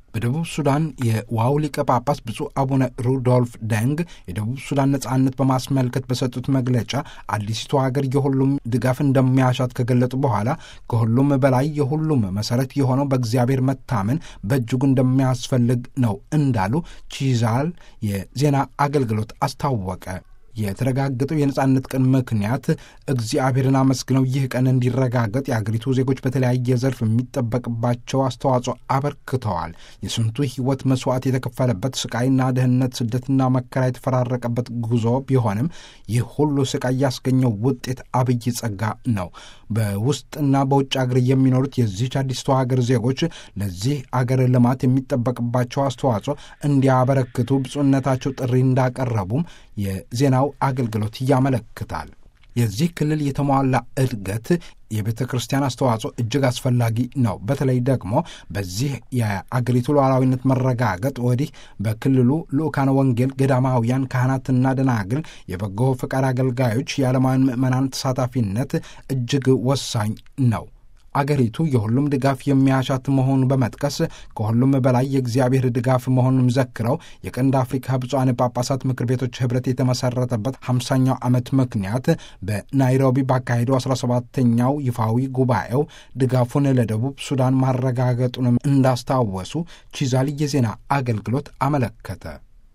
በደቡብ ሱዳን የዋው ሊቀ ጳጳስ ብፁዕ አቡነ ሩዶልፍ ደንግ የደቡብ ሱዳን ነጻነት በማስመልከት በሰጡት መግለጫ አዲሲቱ ሀገር የሁሉም ድጋፍ እንደሚያሻት ከገለጡ በኋላ ከሁሉም በላይ የሁሉም መሰረት የሆነው በእግዚአብሔር መታመን በእጅጉ እንደሚያስፈልግ ነው እንዳሉ ቺዛል የዜና አገልግሎት አስታወቀ። የተረጋገጠው የነጻነት ቀን ምክንያት እግዚአብሔርን አመስግነው ይህ ቀን እንዲረጋገጥ የአገሪቱ ዜጎች በተለያየ ዘርፍ የሚጠበቅባቸው አስተዋጽኦ አበርክተዋል። የስንቱ ሕይወት መስዋዕት የተከፈለበት ስቃይና ድህነት፣ ስደትና መከራ የተፈራረቀበት ጉዞ ቢሆንም ይህ ሁሉ ስቃይ ያስገኘው ውጤት አብይ ጸጋ ነው። በውስጥና በውጭ አገር የሚኖሩት የዚህች አዲስቷ ሀገር ዜጎች ለዚህ አገር ልማት የሚጠበቅባቸው አስተዋጽኦ እንዲያበረክቱ ብፁዕነታቸው ጥሪ እንዳቀረቡም የዜናው አገልግሎት ያመለክታል። የዚህ ክልል የተሟላ እድገት የቤተ ክርስቲያን አስተዋጽኦ እጅግ አስፈላጊ ነው። በተለይ ደግሞ በዚህ የአገሪቱ ሉዓላዊነት መረጋገጥ ወዲህ በክልሉ ልዑካነ ወንጌል፣ ገዳማውያን፣ ካህናትና ደናግል፣ የበጎ ፈቃድ አገልጋዮች፣ የዓለማውያን ምዕመናን ተሳታፊነት እጅግ ወሳኝ ነው። አገሪቱ የሁሉም ድጋፍ የሚያሻት መሆኑን በመጥቀስ ከሁሉም በላይ የእግዚአብሔር ድጋፍ መሆኑን ዘክረው የቀንድ አፍሪካ ብፁዓን ጳጳሳት ምክር ቤቶች ኅብረት የተመሠረተበት ሃምሳኛው ዓመት ምክንያት በናይሮቢ ባካሄደው 17ተኛው ይፋዊ ጉባኤው ድጋፉን ለደቡብ ሱዳን ማረጋገጡንም እንዳስታወሱ ቺዛል የዜና አገልግሎት አመለከተ።